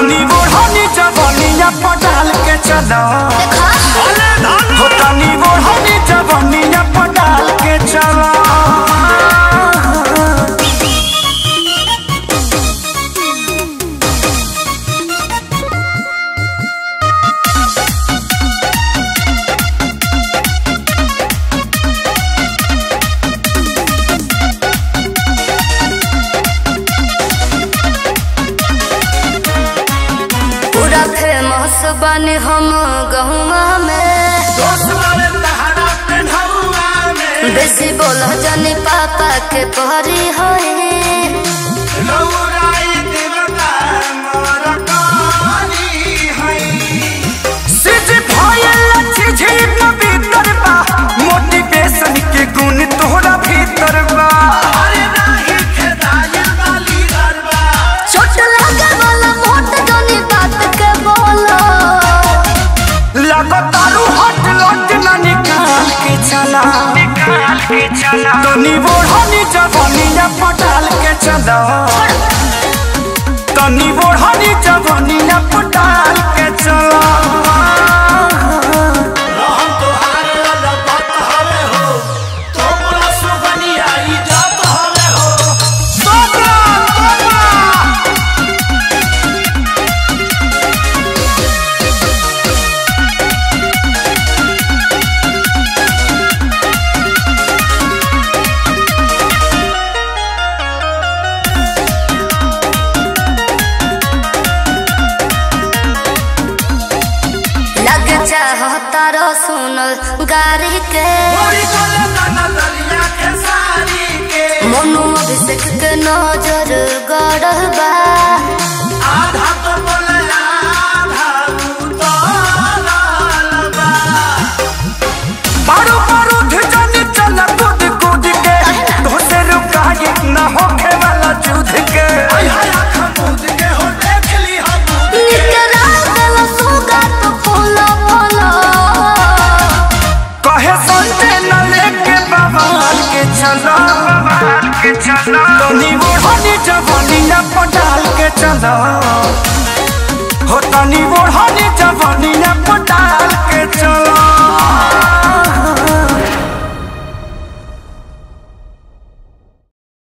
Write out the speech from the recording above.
तनी ओढ़नी जवनिया पटाल के चलो हो तनी ओढ़नी जवनिया पटाल के चलो पूरा फेमस बने हम गहुआ में बेसी बोल जनी पापा के परी होए सिज भयल छिझी पवित्र बा मोटिवेशन के गुण तोहरा भीतर बा छोट लागे वाला मोट जनी बात के बोलो लगातारू हट लट ना निकाल के चला निकाल के चला तनी बोढ़नी जवनिया पटाल के चला तनी बोढ़नी जवनिया पटाल के चला सोबरा, सोबरा। लग चाहता रो सुनल गारी के मनु अभिषेक के नजर गड़ल बा बारू बारू धिजनी चल कूद कूद के तोसे रुकाए न होखे वाला जुध के निकरा गल सुगा तो फूलो फूलो कहे संते न लेके बवाल के चलो बवाल के चलो तनी ओढ़नी जवानिया पटाल के चलो हो तनी ओढ़नी जवानी